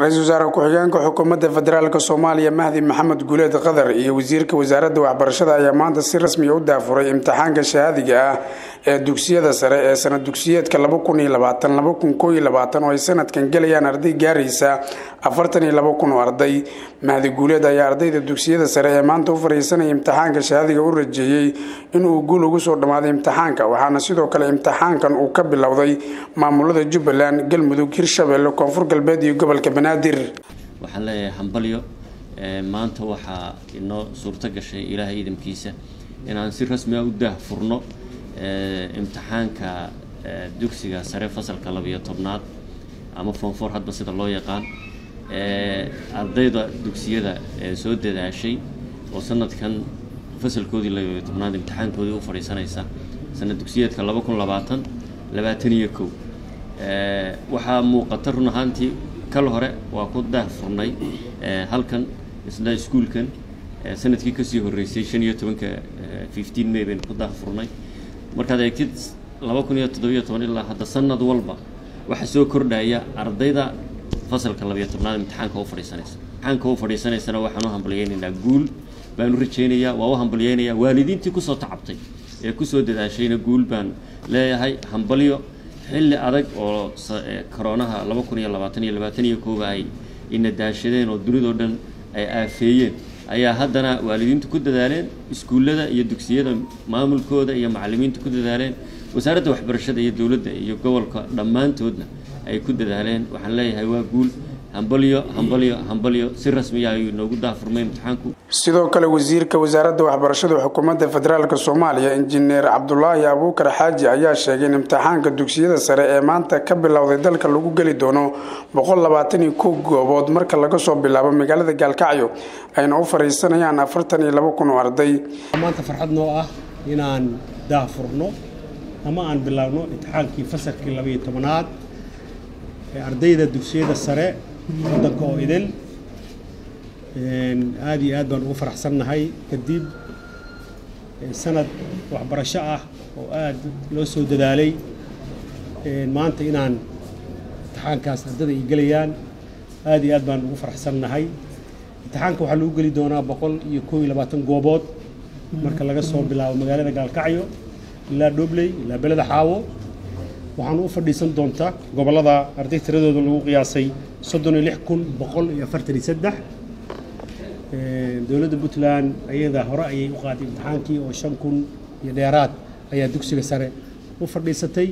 ra-iisul wasaare ku-xigeenka xukuumadda federaalk soomaaliya mahdi maxamed guuleed qadar iyo wasiirka wasaaradda waxbarashada ayaa maanta si rasmiya u daafuray imtixaanka shahaadiga ah ee dugsiyada sare ee sanad dugsiyeedka oo ay sanadkan gelayaan arday gaaraysa afartan iyo labo kun oo arday mahdi guuleed ayaa ardayda dugsiyada sare ee maanta u fariisanaya imtixaanka shahaadiga u rajeeyey inuu guul ugu soo dhammaaday imtixaanka waxaana sidoo kale imtixaankan uu ka bilowday maamulada jubbaland galmudug hirshabelle koonfur galbeed iyo gobolka banaadir waxaan leeyahay hambalyo maanta waxaa inoo suurto gashay ilaahay idamkiisa inaan si rasmi ah u daahfurno imtixaanka dugsiga sare fasalka labiyo tobnaad ama foonfoor hadba sida loo yaqaan ardayda dugsiyada soo dadaashay oo sanadkan fasalkoodii labiyo tobnaad imtixaankoodii u fadhiisanaysa sanad dugsiyeedka laba kun labaatan labaatan iyo kow waxaa muuqata run ahaantii kal hore waa ku daahfurnay halkan isla iskuolkan sanadkii kasii horreysay shan iyo tobanka fifteen may baynu ku daahfurnay markaad eegtid laba kun iyo toddobiyo toban ilaa hadda sanad walba waxaa soo kordhaya ardayda fasalka labiyo tobnaad imtixaanka u fadhiisanaysa imtixaanka u fadhiisanaysana waxaan u hambalyeynaynaa guul baan u rajaynayaa waa u hambalyeynayaa waalidiintii kusoo tacabtay ee kusoo dadaashayna guul baan leeyahay hambalyo xilli adag oo koroonaha laba kun iyo labaatan iyo labaatan iyo kooba ay ina daashadeen oo dunidao dhan ay aafeeyeen ayaa haddana waalidiintu ku dadaaleen iskuullada iyo dugsiyada maamulkooda iyo macallimiintu ku dadaaleen wasaaradda waxbarashada iyo dowladda iyo gobolka dhammaantoodna ay ku dadaaleen waxaan leeyahay waa guul hambalyo hambalyo hambalyo si rasmiya ayuu inoogu daafurmay imtixaanku sidoo kale wasiirka wasaaradda waxbarashada xukuumadda federaalk soomaaliya injineer cabdulaahi abuukar xaaji ayaa sheegay in imtixaanka dugsiyada sare ee maanta ka bilowday dalka lagu geli doono boqol labaatan iyo kow goobood marka laga soo bilaabo magaalada gaalkacyo ayna u fadhiisanayaan afartan iyo labo kun oo arday maanta farxad noo ah inaan daafurno ama aan bilaabno imtixaankii fasalkii labaiyo tobanaad ee ardayda dugsiyada sare waddanka oo idil aada iyo aad baan ugu faraxsannahay kadib sanad waxbarasho ah oo aad loo soo dadaalay maanta inaan imtixaankaas ardada ay gelayaan aada iyo aad baan ugu faraxsannahay imtixaanka waxaa lagu geli doonaa boqol iyo koob iyo labaatan goobood marka laga soo bilaabo magaalada gaalkacyo ilaa dhobley ilaa beleda xaawo waxaan u fadhiisan doontaa gobollada arday tiradooda lagu qiyaasay soddon iyo lix kun boqol iyo afartan iyo saddex dowladda puntland ayada hore ayay u qaaday imtixaankii oo shan kun iyo dheeraad ayaa dugsiga sare u fadhiisatay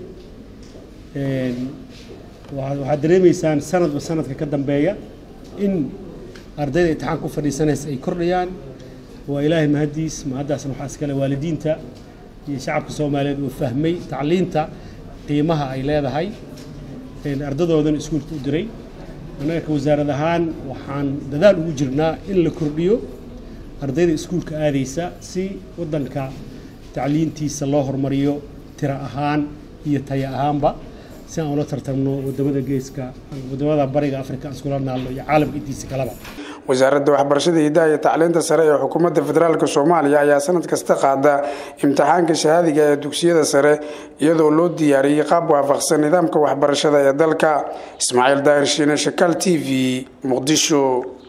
waxaad dareemaysaan sanadba sanadka ka dambeeya in ardayda imtixaanka u fadhiisanaysa ay kordhayaan waa ilaahay mahaddiis mahaddaasna waxaa iskale waalidiinta iyo shacabka soomaaliyeed uu fahmay tacliinta qiimaha ay leedahay ardadoodan iskuulka u diray annaga ka wasaarad ahaan waxaan dadaal ugu jirnaa in la kordhiyo ardayda iskuulka aadaysa si waddanka tacliintiisa loo horumariyo tiro ahaan iyo taya ahaanba si aan ula tartamno wadamada geeska wadamada bariga afrika aan iskula naalno iyo caalamka intiisa kaleba wasaaradda waxbarashada hidaha iyo tacliinta sare ee xukuumadda federaalk soomaaliya ayaa sanad kasta qaada imtixaanka shahaadiga ee dugsiyada sare iyadoo loo diyaariyey qaab waafaqsan nidaamka waxbarashada ee dalka ismaaciil daahir shiine shakaal t v muqdisho